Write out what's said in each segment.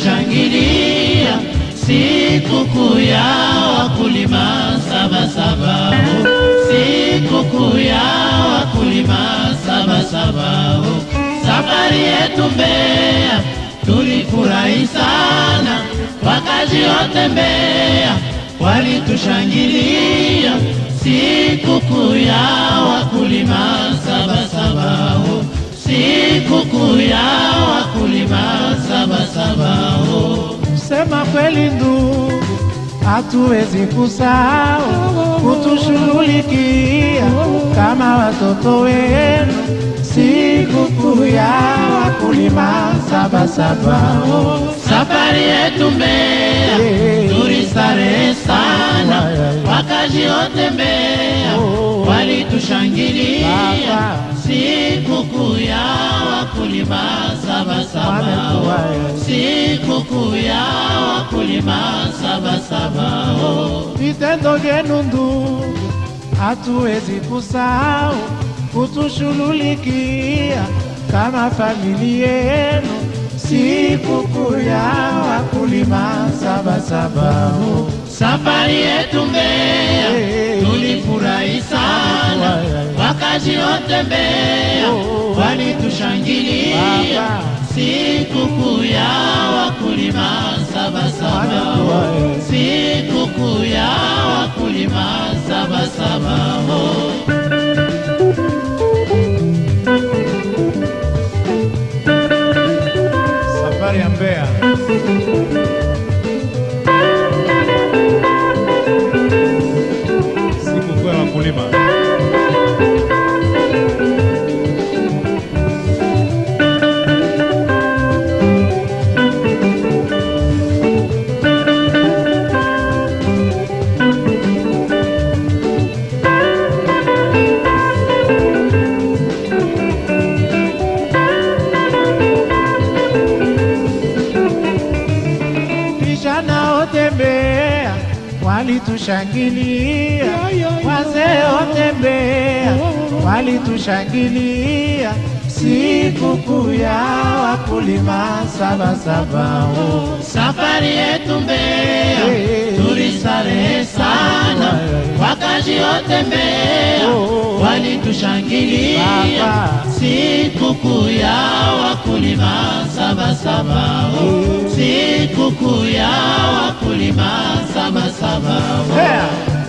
walitushangilia sikukuu ya wakulima Sabasaba, oh. sikukuu ya wakulima Sabasaba. oh. Safari yetu Mbeya tulifurahi sana, wakazi wote Mbeya walitushangilia sikukuu ya wakulima Sabasaba, oh. sikukuu ya wakulima Sabasaba. oh. Sema kweli ndugu, hatuwezi kusahau kutushughulikia kama watoto wenu sikukuu ya wakulima Sabasaba. oh. Safari yetu Mbeya Eh. tulistarehe sana, Wai, wai. wakazi wote Mbeya Oh. walitushangilia Baba. sikukuu ya wakulima Sabasaba, Wamefurahi. sikukuu ya wakulima Sabasaba. oh. Vitendo vyenu ndugu, hatuwezi kusahau kutushughulikia kama familia yenu sikukuu ya wakulima Sabasaba. oh. Safari yetu Mbeya Eh. tulifurahi sana, Wai, wai. wakazi wote Mbeya Oh. walitushangilia Baba. sikukuu ya wakulima Sabasaba, Wamefurahi. sikukuu ya wakulima Sabasaba. oh. Safari ya Mbeya. Sikukuu ya wakulima. Vijana wote Mbeya walitushangilia, wazee wote Mbeya walitushangilia sikukuu ya wakulima Sabasaba. oh. Safari yetu Mbeya Eh. tulistarehe sana, wakazi wote Mbeya Oh. walitushangilia Baba. sikukuu ya wakulima Sabasaba, oh. sikukuu ya wakulima Sabasaba. oh. Mbeya.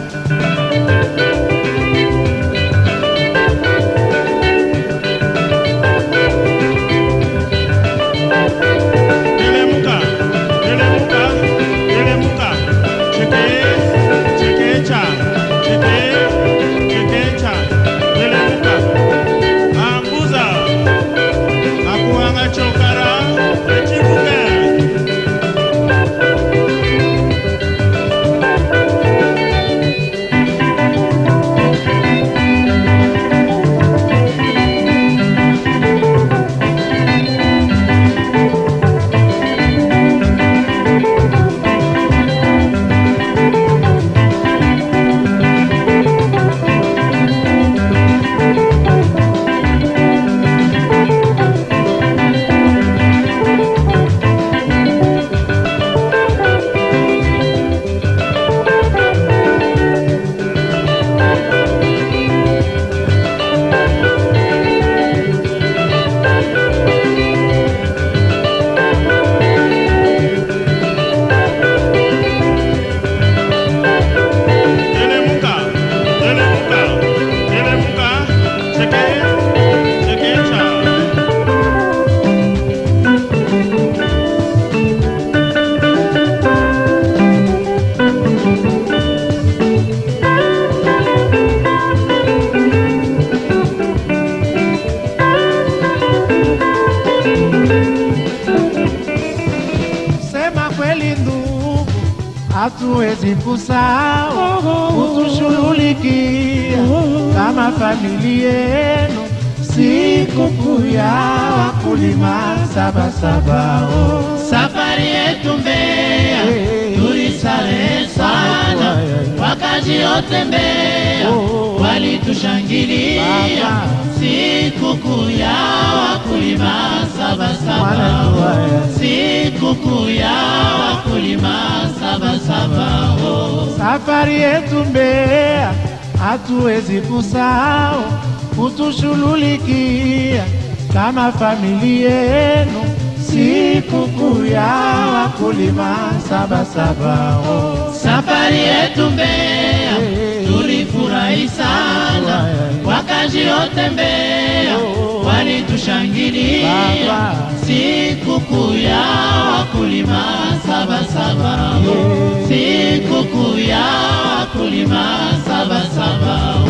Telemuka, telemuka, telemuka, cheke, chekecha, cheke, chekecha, telemuka, ambuza, akuanga chokara, echibuke. Telemuka, telemuka, telemuka, cheke, chekecha. Sema kweli ndugu, hatuwezi kusahau kutushughulikia kama familia yenu sikukuu ya wakulima Sabasaba. oh. Safari yetu Mbeya Eh. tulistarehe sana, Wai, wai. wakazi wote Mbeya Oh. wali walitushangilia Baba. sikukuu ya wakulima Sabasaba, Mwanangu haya. sikukuu ya wakulima Sabasaba. Oh. Safari yetu Mbeya hatuwezi kusahau, kutushughulikia kama familia yenu, sikukuu ya wakulima Sabasaba. Oh. Safari yetu Mbeya Eh. tulifurahi sana, Eh. wakazi wote Mbeya Oh. walitushangilia Baba. sikukuu ya wakulima Sabasaba, Eh. sikukuu ya wakulima Sabasaba.